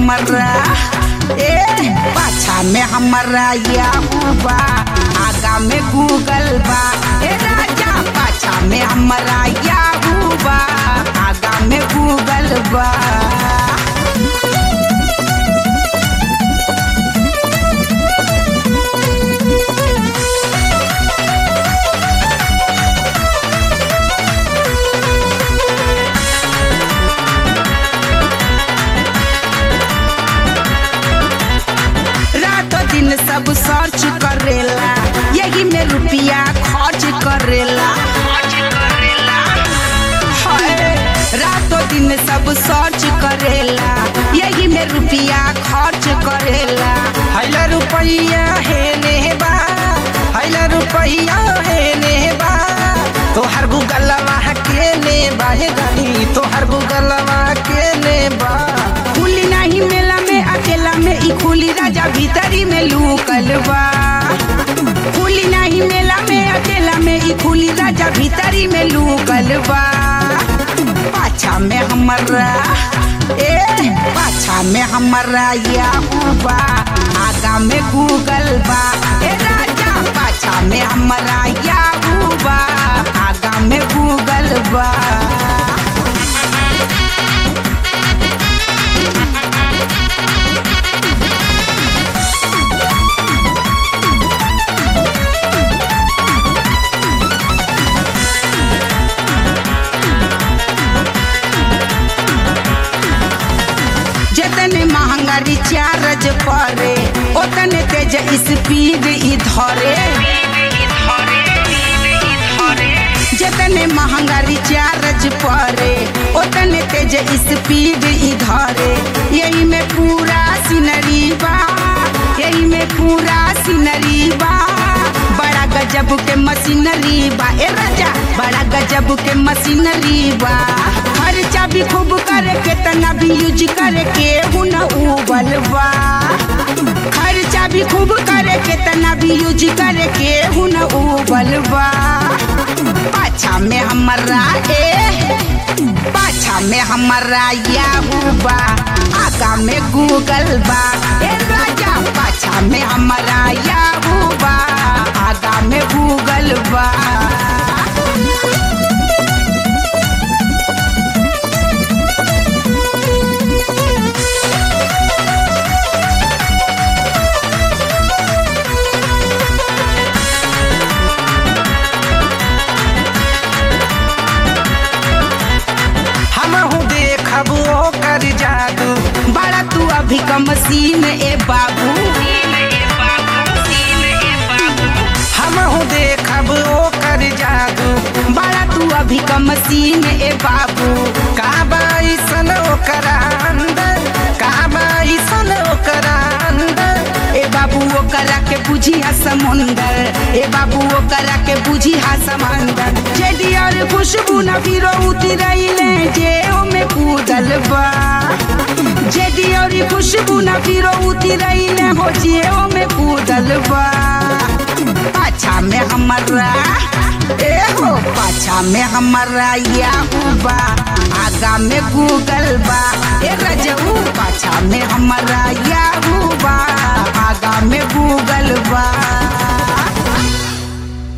हमरा ए पाछा में हमरा याहू बा आगा में गूगल बा ए राजा पाछा में हमरा याहू बा आगा में गूगल बा रातों दिन सब सर्च करेला यही में रुपया खर्च करेला हाय, रातों दिन सब सर्च करेला यही में रुपया खर्च करेला हैला रुपया है नेबा हैला रुपया है नेबा तोहर गूगलवा के नेबा हे गई तोहर गूगलवा के नेबा खुली नहीं मेला में अकेला में ई खुली राजा भीतरी में लूकल बा खुली नहीं मेला में अकेला में ई खुली राजा भीतरी में लूकल बा पाछा में हमरा ए पाछा में हमरा याहू बा आगा में गूगल बा ए राजा पाछा में हमरा याहू बा आगा में गूगल बा जितने महंगा रिचार्ज पड़े उतने तेज स्पीड ई धरे जितने महंगा रिचार्ज पड़े उतने तेज स्पीड ई धरे यही में पूरा सीनरी बा यही में पूरा सीनरी बा बड़ा गजब के मशीनरी बा ए राजा बड़ा गजब के मशीनरी बा खर्चा भी खूब करे के तना भी यूज करे के हुन उबल बा खर्चा भी खूब करे के तना भी यूज करे के हुन उबल बा पाछा में हमरा ए पाछा में हमरा याहू बा आगा में गूगल बा ए राजा पाछा में हमरा याहू बा आगा में गूगल बा हमहू देखब ओकर जादू बड़ा तू अभी कम सीन ए बाबू हमहू देखब ओकर जादू बड़ा तू अभी कम सीन ए बाबू का बाईसन ओकर अंदर का बाईसन ओकर अंदर ए बाबू ओकरा के बुझिया समुंदर ए बाबू ओकरा के बुझिया समंदर जेडी और खुशबू न फिरो उतरैले जे में कूदल बा जेडी और खुशबू न फिरो उतरैले हो जे में कूदल बा पाछा में हमरा ए हो पाछा में हमरा याहू बा आगा में गूगल बा ए रजऊ पाछा में हमरा याहू बा आगा में गूगल बा